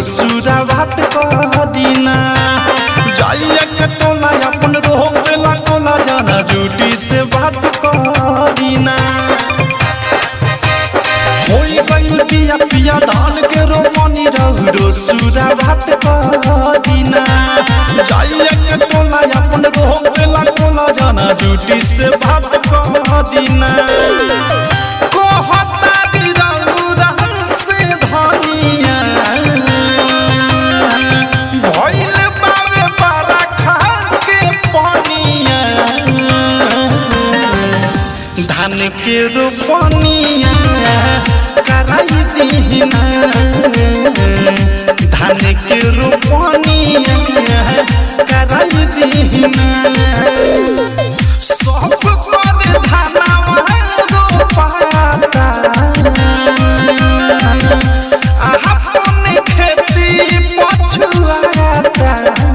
रोसुरा बात कह दीना जाइए के टोला अपन रोक देला कोला जाना जूटी से बात कह दीना होई गइल पिया पिया धान के रोपनी रौरो सुरा बात कह दीना जाइए के टोला अपन रोक देला कोला जाना जूटी से बात कह दीना कहता दी रौरा से धनिया भइल बावे बारा खा के पनिया धान के रोपनिया कराई दीना धान के रोपनिया कराई दीना सब कर धानवा रोपाता अपन खेती पछुआता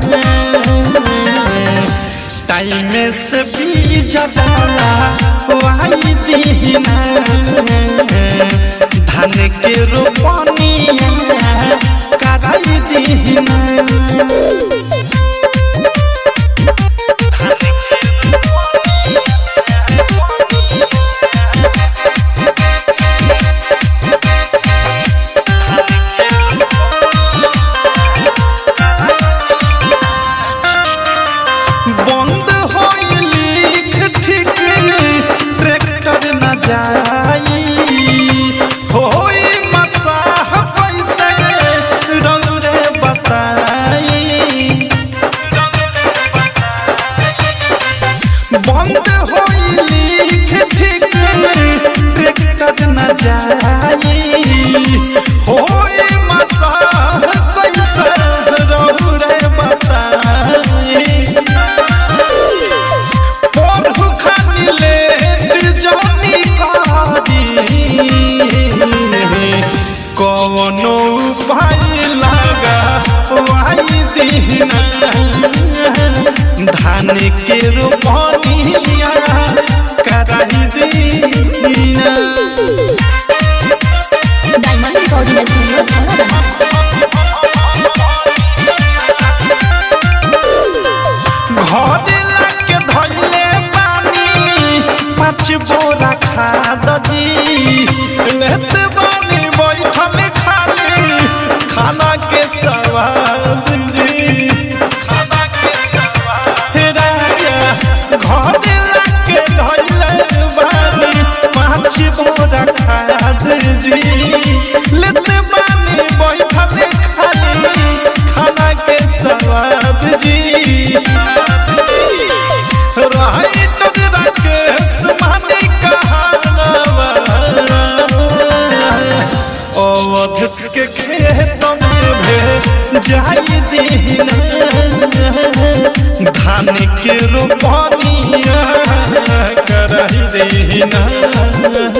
टाइम से बीज डाला वाई दीना धान के रोपनिया कराई दीना बंद होई लिख ठीक ट्रैक्टर न जाई होई मसाह पैसे रौरे बताई बंद होई लिख ठीक ट्रैक्टर न जाई होई मसाह पैसे रौरे बताई पढ़ू खानी लेट जानी कारी कवनो भाई लगा वाई दीना धान के रोपनिया कराई दीना डायमंड रिकॉर्डिंग स्टूडियो छौड़ा घर लाके धइले पानी पाँच बोरा खाद जी लेत बानी बैठल खाली खाना के स्वाद जी खाना के स्वाद हे राजा घर लाके धइले बानी पाँच बोरा खाद जी लेत बानी बैठल खाली खाना के स्वाद जी राइट राकेश मानी कहानवा अवधस के खेत में भे जाई दीना धान के रोपनिया कराई दीना